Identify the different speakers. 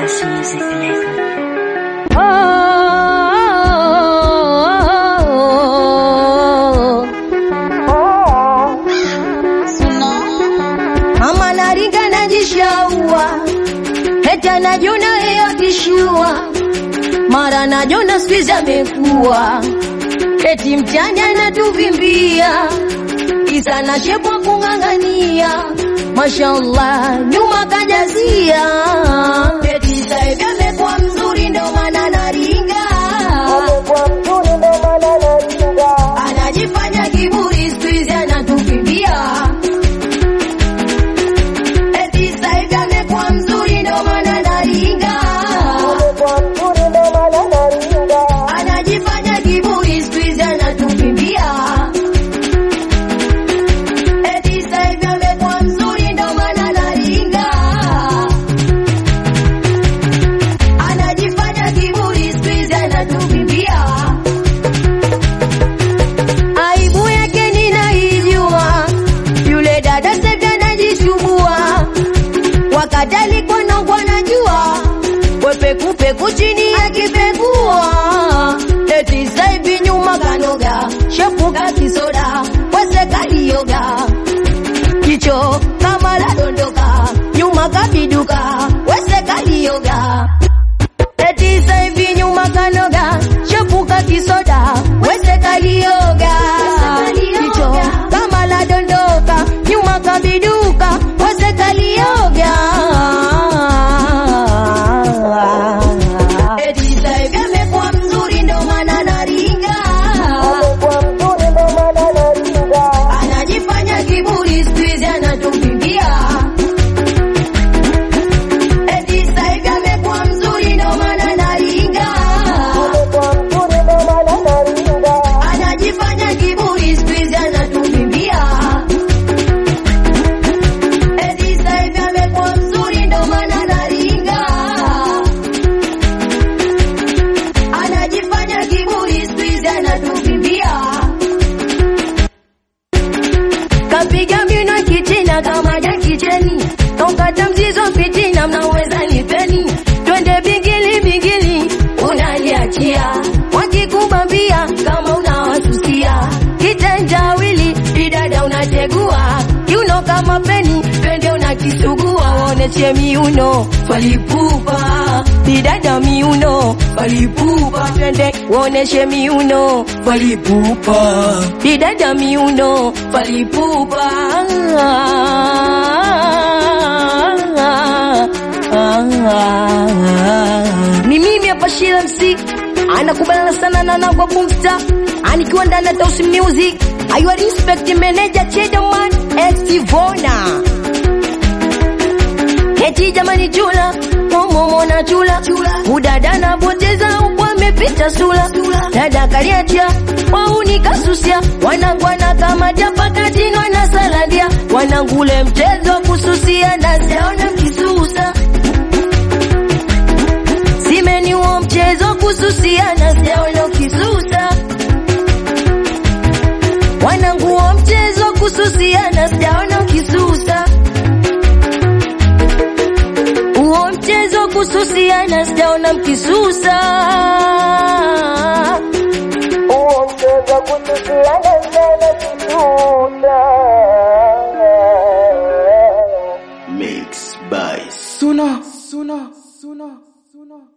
Speaker 1: Plus Music Record.
Speaker 2: Mama naringa najishaua, heta najona yeye akishua, mara najona squeeze amekuwa, eti mchana anatuvimbia, kisa na shepu kung'ang'ania, mashallah nyuma kajazia, eti saivi amekuwa mzuri ndo maana naringa, anajifanya kiburi squeeze anatuvimbia Eti sasa hivi amekuwa mzuri ndo maana naringa. Anajifanya kiburi siku hizi anatukimbia. Eti sasa hivi amekuwa mzuri ndo maana naringa. Anajifanya kiburi siku hizi anatukimbia. Aibu yake ninaijua, yule dada sasa hivi anajishubua wakati alikuwa nongwa najua wepekupeku chini akipekua eti sasa hivi nyuma kanoga shepuka kisoda wesekaliyoga kicho kama ladondoka nyuma kabiduka wesekaliyoga eti sasa hivi nyuma kanoga shepuka kisoda wesekaliyoga kicho kama ladondoka nyuma kabiduka wesekalioga eti sasa hivi amekuwa mzuri ndo maana naringa anajifanya kiburi siku hizi anatukimbia eti sasa hivi amekuwa mzuri ndo maana naringa anajifanya kiburi siku hizi anatukimbia eti sasa hivi amekuwa mzuri ndo maana naringa anajifanya kiburi siku hizi anatukimbia kapiga mbinu kichina kama jakicheni tokata mzizo fitina mnaweza nipeni twende bingili bingili unaliachia wakikubambia kama unawasusia kitendawili idada unategua kiuno kama peni twende unakisugua waoneshe miuno falipupa idada miuno falipupa twende waoneshe miuno falipupa idada miuno falipupa ni mimi hapa Shila MC anakubaliana sana na Nagwa Boomsta anikiwa ndani ya Tausi Music aywa respect manager Chedaman Exivona Eti jamani chula momo na chula udada na poteza huku amepita sula dada kaliacha wauni kasusia wanangwana kama japakatino na saladia wanangule mchezo wa kususia na siaona mkisusa simeni huo mchezo wa kususia na siaona ukisusa wananguo mchezo wa kususia na sijaona ukisusa huo mchezo wa kususiana sijaona mkisusa
Speaker 3: Mixed by
Speaker 4: Suna, Suna, Suna, Suna.